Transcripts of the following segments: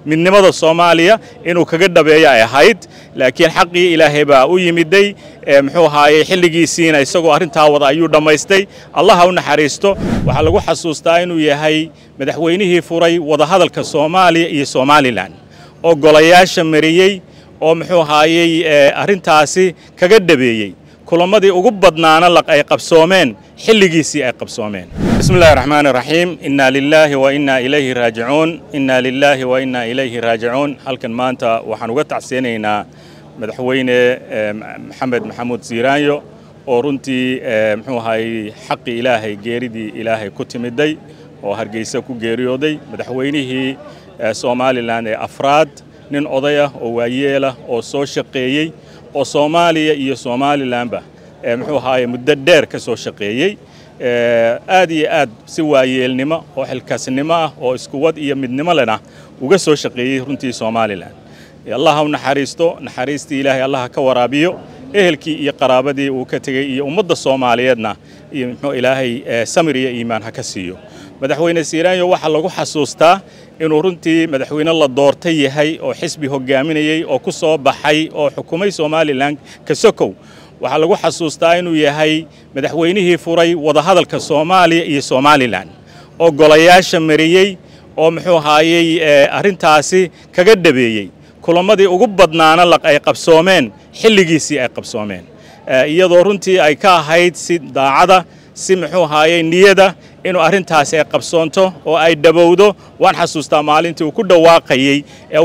midnimada soomaaliya inuu kaga dhabeeyo ay ahayd laakiin xaqii ilaahay baa u yimiday muxuu ahaayey xilligiisiina isagoo arrintaa wada ayuu dhammaystay allaha u naxariisto waxaa lagu xasuustaa inuu yahay madaxweynihii furay wadahadalka soomaaliya iyo somalilan oo golayaasha mariyey oo muxuu ahaayey arrintaasi kaga dhabeeyey kulamadii ugu badnaana ay qabsoomeen xilligiisii ay qabsoomeen bismi illahi raxmaani raxiim inna lilaahi wa inna ilayhi raajicuun inna lilaahi wa inna ilayhi raajicuun halkan maanta waxaan uga tacsiyanaynaa madaxweyne maxamed maxamuud siiraanyo oo runtii muxuu ahaayey xaqii ilaahay geeridii ilaahay ku timiday oo hargeysa ku geeriyooday madaxweynihii somalilan ee afraad nin oday ah oo waayeelah oo soo shaqeeyey oo soomaaliya iyo somalilanba muxuu ahaaye muddo dheer ka soo shaqeeyey aad iyo aad si waayeelnimo oo xilkaasnimo ah oo iskuwad iyo midnimo lena uga soo shaqeeyey runtii somalilan allaha u naxariisto naxariistii ilaahay allaha ka waraabiyo ehelkii iyo qaraabadii uu ka tegey iyo ummadda soomaaliyeedna iyo muxuu ilaahay samir iyo iimaan ha ka siiyo madaxweyne siiraanyo waxaa lagu xasuustaa inuu runtii madaxweyne la doortay yahay oo xisbi hogaaminayey oo ku soo baxay oo xukumay somalilan kasokow waxaa lagu xasuustaa inuu yahay madaxweynihii furay wadahadalka soomaaliya iyo somalilan oo golayaasha mariyey oo muxuu ahaayey arrintaasi kaga dhabeeyey kulamadii ugu badnaana ay qabsoomeen xilligiisii ay qabsoomeen iyadoo runtii ay ka ahayd si daacada si muxuu ahaayey niyada inuu arrintaasi ay qabsoonto oo ay dhabowdo waan xasuustaa maalintii uu ku dhawaaqayey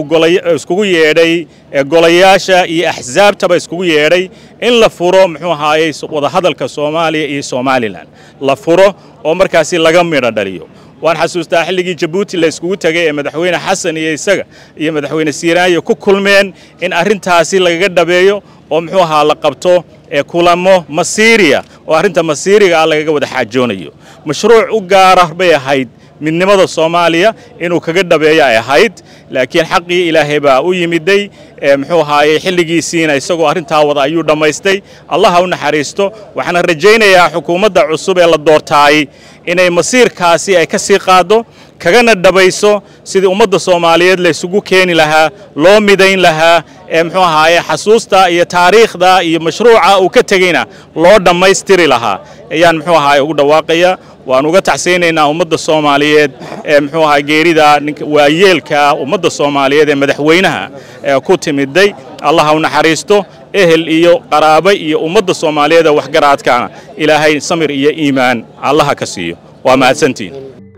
ee iskugu yeedhay golayaasha iyo axsaabtaba iskugu yeedhay in la furo muxuu ahaayey wadahadalka soomaaliya iyo somalilan la furo oo markaasi laga midho dhaliyo waan xasuustaa xilligii jabuuti la iskugu tegay ee madaxweyne xasan iyo isaga iyo madaxweyne siiraanyo ku kulmeen in arrintaasi lagaga dhabeeyo oo muxuu ahaa la qabto kulamo masiiriya oo arrinta masiiriga ah lagaga wada xaajoonayo mashruuc u gaara bay ahayd midnimada soomaaliya inuu kaga dhabeeyo ay ahayd laakiin xaqii ilaahay baa u yimiday muxuu ahaayey xilligiisiina isagoo arrintaa wada ayuu dhammaystay allaha u naxariisto waxaana rajaynayaa xukuumadda cusub ee la doortaay inay masiirkaasi ay ka sii qaaddo kagana dhabayso sidii ummadda soomaaliyeed la isugu keeni lahaa loo midayn lahaa ee muxuu ahaaye xasuusta iyo taariikhda iyo mashruuca uu ka tegeyna loo dhammaystiri lahaa ayaan muxuu ahaaye ugu dhawaaqaya waan uga tacsaynaynaa ummadda soomaaliyeed ee muxuu ahaa geerida ninka waayeelka ummadda soomaaliyeed ee madaxweynaha ee ku timiday allaha u naxariisto ehel iyo qaraabo iyo ummadda soomaaliyeed ee waxgaraadkaana ilaahay samir iyo iimaan allaha ka siiyo waa mahadsantiin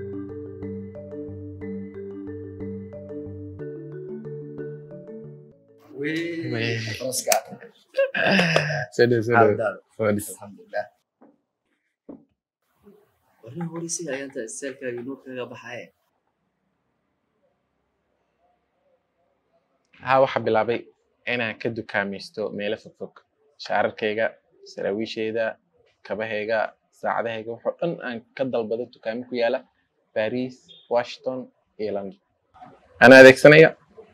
warna horeysiga ayaanta istaalkaaga nuur kaga baxaye haa waxaa bilaabay inaan ka dukaamaysto meelo fogfog shaararkayga saraawiisheyda kabahayga saacadahayga waxoo dhan aan ka dalbado dukaamo ku yaala baris washington iyo london anaa adeegsanaya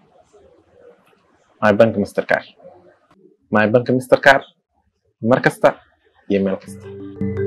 my bank mastercar my bank mastercar mar kasta iyo meel kasta